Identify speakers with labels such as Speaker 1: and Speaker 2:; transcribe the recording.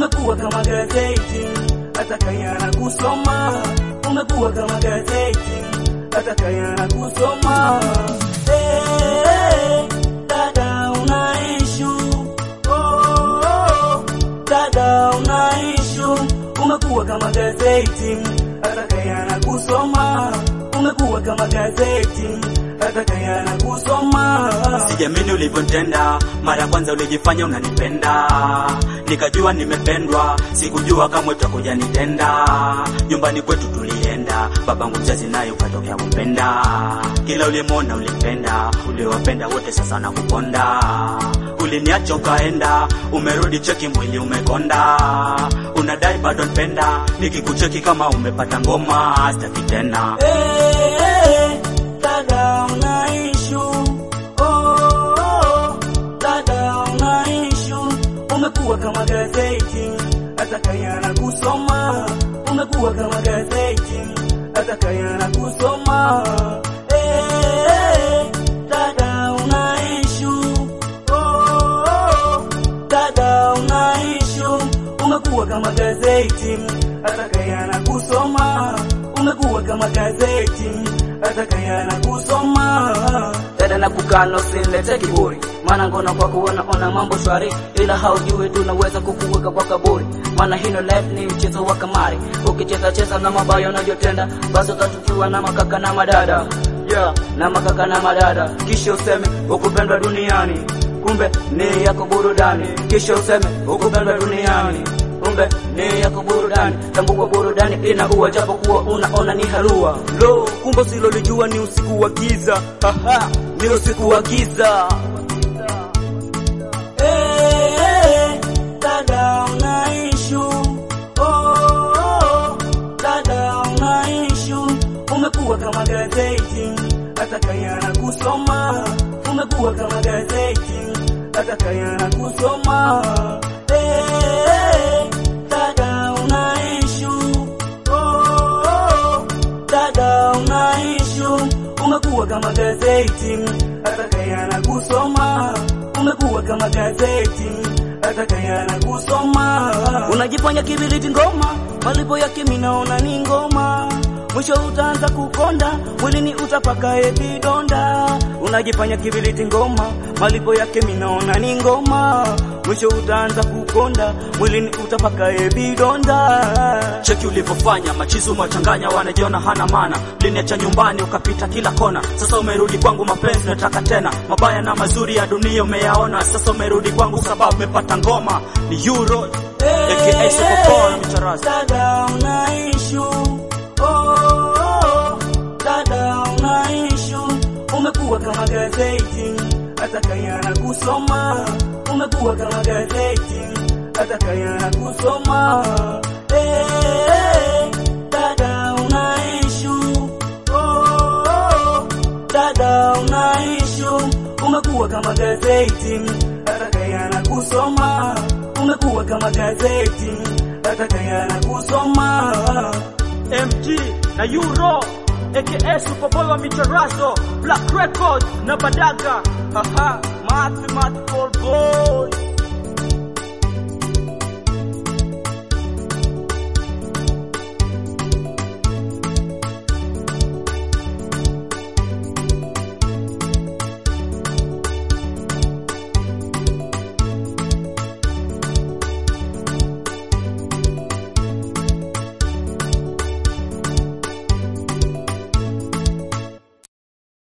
Speaker 1: umekuwa kama gazeti, atakayana kusoma. Umekuwa kama gazeti, atakayana kusoma. Eh, dada una issue, oh, oh, dada una issue. Umekuwa kama gazeti, atakayana kusoma. Umekuwa kama gazeti, atakayana kusoma.
Speaker 2: Sijamini ulivyotenda, mara kwanza ulijifanya unanipenda, nikajua nimependwa, sikujua kama utakuja nitenda. Nyumbani kwetu tulienda, babangu mzazi naye ukatokea kumpenda, kila ulimwona ulimpenda, uliwapenda wote, sasa nakuponda. Uliniacha ukaenda, umerudi cheki, mwili umekonda, unadai bado nipenda, nikikucheki kama umepata ngoma, sitaki tena.
Speaker 1: Eh, dada una issue. Oh, oh, dada una issue. Umekuwa kama gazeti, atakayana kusoma. Umekuwa kama gazeti, atakayana kusoma. Eh, dada una issue. Oh, oh, dada una issue. Umekuwa kama gazeti, atakayana kusoma. Umekuwa kama gazeti, atakayana kusoma.
Speaker 3: dada na kukano usilete kiburi, maana ngono kwa kuona ona mambo shwari, ila haujui tunaweza kukuweka kwa kaburi, maana hino life ni mchezo wa kamari, ukicheza cheza na mabaya unajotenda, basi utatukiwa na makaka na madada yeah, na makaka na madada, kisha useme ukupendwa duniani, kumbe ni yako burudani, kisha useme ukupendwa duniani kumbe ni yako burudani, tambua burudani ina ua, japo kuwa unaona ni halua. Lo, kumbe usilolijua ni usiku wa giza, haha, ni usiku wa giza.
Speaker 1: Eh, dada una issue. Oh, oh, dada una issue. Umekuwa kama gazeti, atakayana kusoma. Umekuwa kama gazeti, atakayana kusoma. Eh, dada una issue. Oh, oh, dada una issue. Umekuwa kama gazeti, atakayana kusoma. Umekuwa kama gazeti, atakayana kusoma.
Speaker 3: Unajifanya kibiriti ngoma, malipo yake minaona ni ngoma. Mwisho utaanza kukonda, mwilini utapaka vidonda. Unajifanya kibiriti ngoma, malipo yake minaona ni ngoma. Mwisho utaanza kukonda, mwilini utapaka vidonda.
Speaker 2: Cheki ulivyofanya machizu machanganya, wanajiona hana maana. Uliniacha nyumbani ukapita kila kona, sasa umerudi kwangu, mapenzi nataka tena. Mabaya na mazuri ya dunia umeyaona, sasa umerudi kwangu sababu umepata ngoma. Ni Euro aka Sokopol Mcharazi.
Speaker 1: Dada una issue. Oh, oh, dada una issue. Umekuwa kama gazeti, atakayana kusoma. Umekuwa kama gazeti, atakayana kusoma. Eh, dada una issue. Oh, oh, dada una issue. Umekuwa kama gazeti, atakayana kusoma. Umekuwa kama gazeti, atakayana kusoma.
Speaker 2: MG na Euro aka Superboy wa Micharazo, Black Record na Badaga. Haha, mathematical boy.